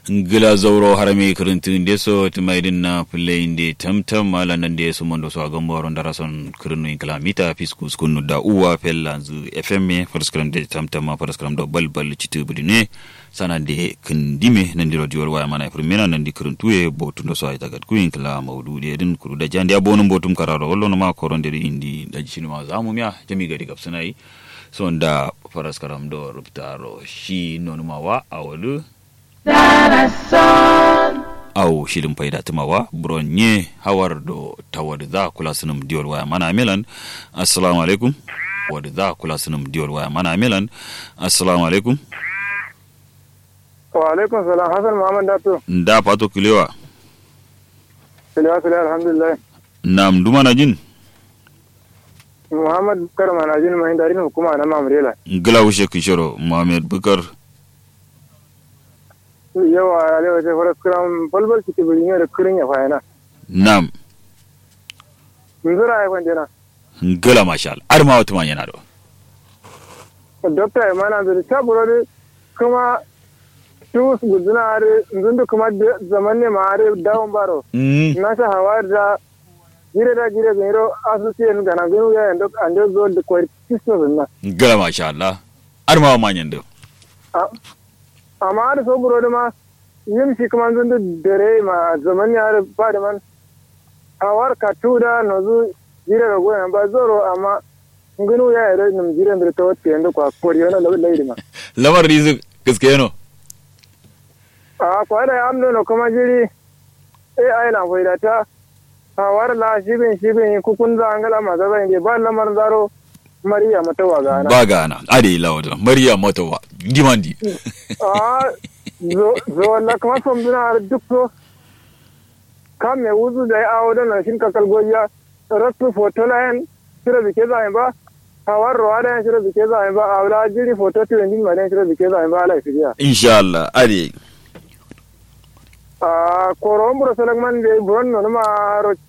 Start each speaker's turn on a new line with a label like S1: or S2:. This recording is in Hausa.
S1: ngila zauro harame kirintin deso timaidin na play de tamtam mala nan de su mondo so agombo ron darason kirinu in kilamita fiskus kunu da uwa fella zu fm farskram de tamtam ma farskram do bal bal citu budine sana de kindime nan di radio waya mana primera nan di kirintu e botundo so ay tagat ku in kila maudu de din kuru da jandi abonum botum kararo hollo no ma koron de indi da jinu ma zamu miya jami gari gapsanai so da faraskaram do ruptaro shi nonuma wa awolu aw shirin faida tumawa bronye hawar do tawar za kula sunum diyor waya mana milan assalamu alaikum wadda za kula sunum diyor waya mana milan assalamu alaikum
S2: wa alaikum salam hasan muhammad dato
S1: da fato kilewa
S2: kilewa kilewa alhamdulillah
S1: nam duma na jin
S2: muhammad bukar mana jin mai darin hukuma na mamrela
S1: gila wushe kishiro muhammad bukar
S2: yawa alewa ce fara kiran balbal ki tibiri ne da kirin ya fayana
S1: nam
S2: nzura ya kwanje na
S1: gila mashal ar ma wata yana do
S2: dokta ya mana da ta buro kuma tus guduna are nzundu kuma zaman ne ma are dawon baro na sa hawa da gire da gire gero asusiyen gana genu ya endo ande zo da kwai tisto na
S1: gila mashallah ar ma manyan do
S2: amma da so buro da ma yin shi kuma zan da dare ma zaman ya da ba da man awar ka tuda no zu jira da goyan ba zoro amma nginu ya yi nim jira da ta wata yanda kwa koriyo na labi laidi ma
S1: lamar rizu gaske yano
S2: a kwa da ya amno no kuma jiri eh ai na faida ta awar la shibin shibin kukun za angala ma za zai ba lamar zaro mariya matawa gana
S1: ba gana ade lawada mariya matawa dimandi
S2: a zo walla kuma som duna duk so kam me wuzu da ya awo da na shin kakal goya rasu foto la hen shira bike za ba hawar ruwa da shira bike za ba a wala jiri foto to yin ma da shira bike za ba ala fiya
S1: insha Allah ade
S2: a koron buro salak man de bron no ma ro